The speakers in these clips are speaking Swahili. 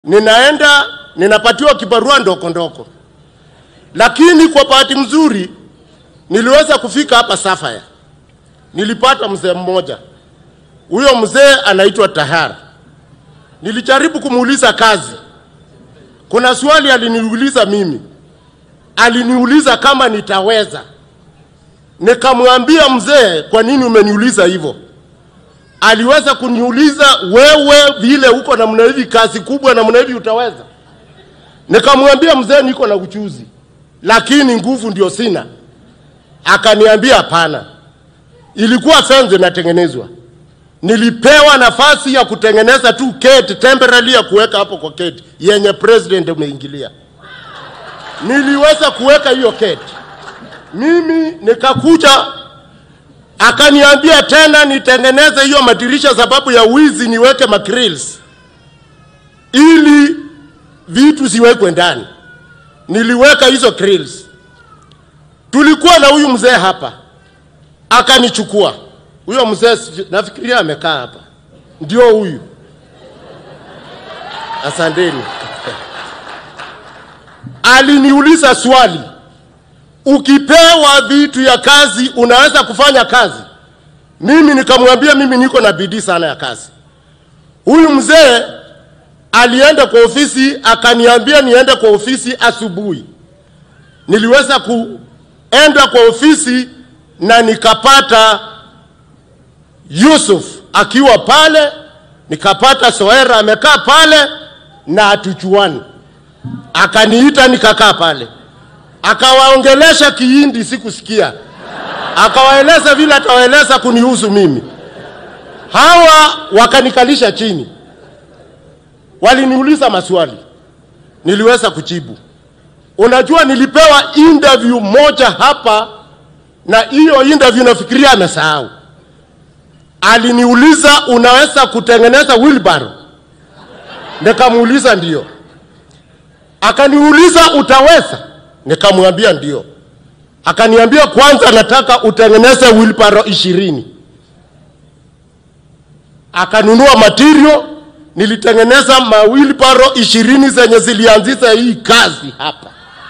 ninaenda ninapatiwa kibarua ndoko ndoko, lakini kwa bahati mzuri niliweza kufika hapa Safaya. Nilipata mzee mmoja, huyo mzee anaitwa Tahara. Nilijaribu kumuuliza kazi. Kuna swali aliniuliza mimi, aliniuliza kama nitaweza. Nikamwambia mzee, kwa nini umeniuliza hivyo? Aliweza kuniuliza wewe, vile uko namna hivi, kazi kubwa namna hivi, utaweza? Nikamwambia mzee, niko na uchuzi, lakini nguvu ndio sina. Akaniambia hapana, ilikuwa fence inatengenezwa. Nilipewa nafasi ya kutengeneza tu gate temporary ya kuweka hapo kwa gate yenye president umeingilia. Niliweza kuweka hiyo gate mimi, nikakuja akaniambia tena nitengeneze hiyo madirisha sababu ya wizi, niweke magrills ili vitu ziwekwe ndani. Niliweka hizo grills. Tulikuwa na huyu mzee hapa, akanichukua huyo mzee, nafikiria amekaa hapa, ndio huyu. Asanteni. Aliniuliza swali, ukipewa vitu ya kazi unaweza kufanya kazi? Mimi nikamwambia mimi niko na bidii sana ya kazi. Huyu mzee alienda kwa ofisi akaniambia niende kwa ofisi asubuhi. Niliweza kuenda kwa ofisi na nikapata Yusuf akiwa pale, nikapata Soera amekaa pale na hatujuani. Akaniita nikakaa pale, akawaongelesha Kihindi, sikusikia. Akawaeleza vile atawaeleza kunihusu mimi. Hawa wakanikalisha chini, waliniuliza maswali, niliweza kujibu. Unajua, nilipewa interview moja hapa, na hiyo interview nafikiria amesahau. Aliniuliza, unaweza kutengeneza wheelbarrow? Nikamuuliza ndio. Akaniuliza, utaweza? Nikamwambia ndio. Akaniambia, kwanza nataka utengeneze wheelbarrow ishirini. Akanunua material, nilitengeneza mawheelbarrow ishirini zenye zilianzisha hii kazi hapa.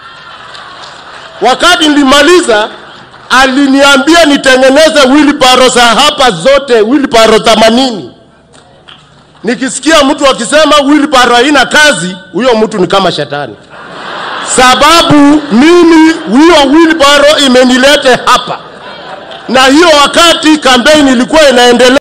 Wakati nilimaliza aliniambia nitengeneze wheelbarrow za hapa zote, wheelbarrow 80. Nikisikia mtu akisema wheelbarrow haina kazi, huyo mtu ni kama shetani, sababu mimi hiyo wheelbarrow imenilete hapa, na hiyo wakati kampeni ilikuwa inaendelea.